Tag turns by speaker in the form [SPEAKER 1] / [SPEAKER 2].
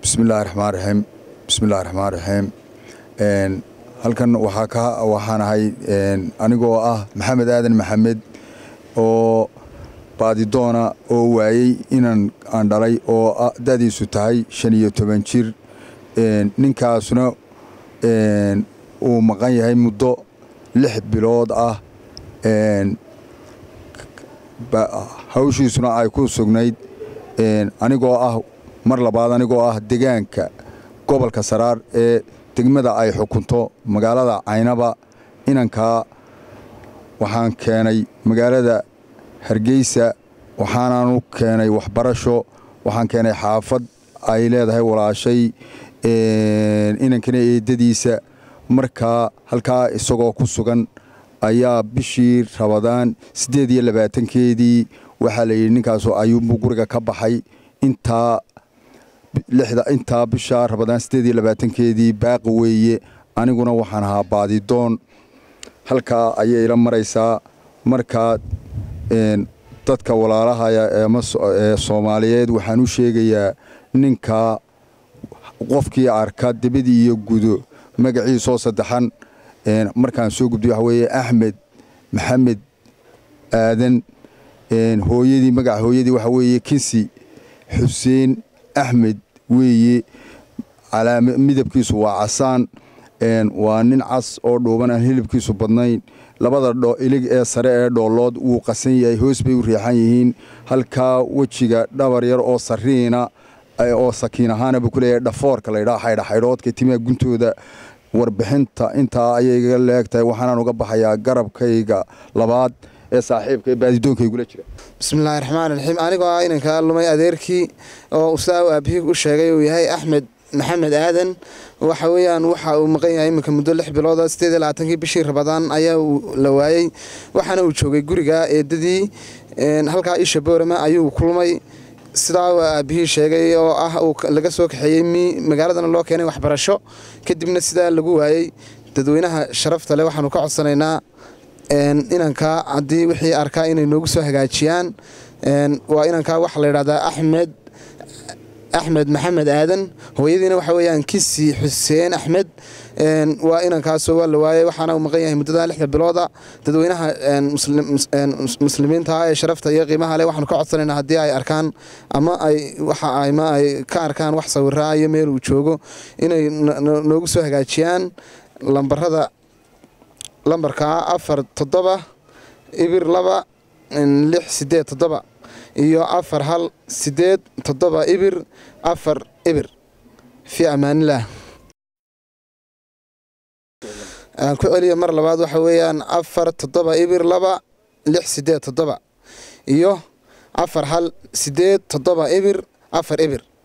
[SPEAKER 1] bismillahi raxmaan raxiim bismillahi raxmaan raxiim halkan waxaa ka waxaan ahay anigoo ah maxamed aadan maxamed oo baadidoona oo waayey inan aan dhalay oo da'diisu tahay shan iyo toban jir ninkaasuna uu maqan yahay muddo lix bilood ah hawshiisuna ay ku sugnayd anigoo ah mar labaad anigoo ah degaanka gobolka saraar ee degmada ay xukunto magaalada caynaba inankaa waxaan keenay magaalada hargeysa waxaanaanu keenay waxbarasho waxaan keenay xaafad ay leedahay walaashay inankana eedadiisa markaa halkaa isagoo ku sugan ayaa bishii rabadaan siddeed iyo labaatankeedii waxaa la yidhi ninkaasu ayuunbuu guriga ka baxay intaa lixda intaa bisha rabadaan siddeed iyo labaatankeedii baaqi weeye aniguna waxaan ahaa baadidoon halkaa ayay ila maraysaa markaa dadka walaalahaya ee soomaaliyeed waxaan u sheegayaa ninkaa qofkii arka debadii iyo gudo magaciisoo saddexan markaan soo gubday waxa weeye axmed maxamed aadan hooyadii magaca hooyadii waxa weeye kinsi xuseen axmed weeye midabkiisu waa casaan waa nin cas oo dhuuban aan hilibkiisu badnayn labada ilig ee sare ee dhoolood wuu qasan yahay hoos bay u riixan yihiin halkaa wejiga dhabar yar oo sariina oo sakiin ahaana buu ku leeyahay dhafoorka laydhaa xaydhaxaydhoodka timaha guntooda warbixinta intaa ayay iga leegtahay waxaanaan uga baxayaa garabkayga labaad ee saaxiibka ee baadidoonkaygula jira
[SPEAKER 2] bismillaahi raxmaan raxiim anigoo ah inankaa lumay adeerkii oo usaa aabihii u sheegay uu yahay axmed maxamed aadan waxa weeyaan waxa uu maqan yahay iminka muddo lix bilooda sideed iyo labaatankii bishii rabadaan ayaa la waayey waxaana uu joogay guriga eedadii halkaa isha boorama ayuu kulmay sidaa aabihii sheegay oo ah uu laga soo kaxeeyey mi magaaladana loo keenay waxbarasho kadibna sidaa lagu waayey dadweynaha sharafta leh waxaanu ka codsanaynaa inankaa haddii wixii arkaa inay noogu soo hagaajiyaan waa inankaa waxaa la yidhahdaa axmed axmed maxamed aadan hooyadiina waxa weeyaan kisi xuseen axmed waa inankaasoo waa la waayey waxaana uu maqan yahay muddada lixda bilooda dadweynaha muslimiinta ee sharafta iyo qiimaha leh waxaanu ka codsanaynaa haddii ay arkaan ama ay waxa ama ay ka arkaan wax sawiraa iyo meel uu joogo inay noogu soo hagaajiyaan lambarada lambarka afar toddoba ibir laba lix sideed toddoba iyo afar hal sideed toddoba ibir afar ibir fii ammaanilaah aan ku celiya mar labaad waxa weeyaan afar toddoba ibir laba lix sideed toddoba iyo afar hal sideed toddoba ibir afar ibir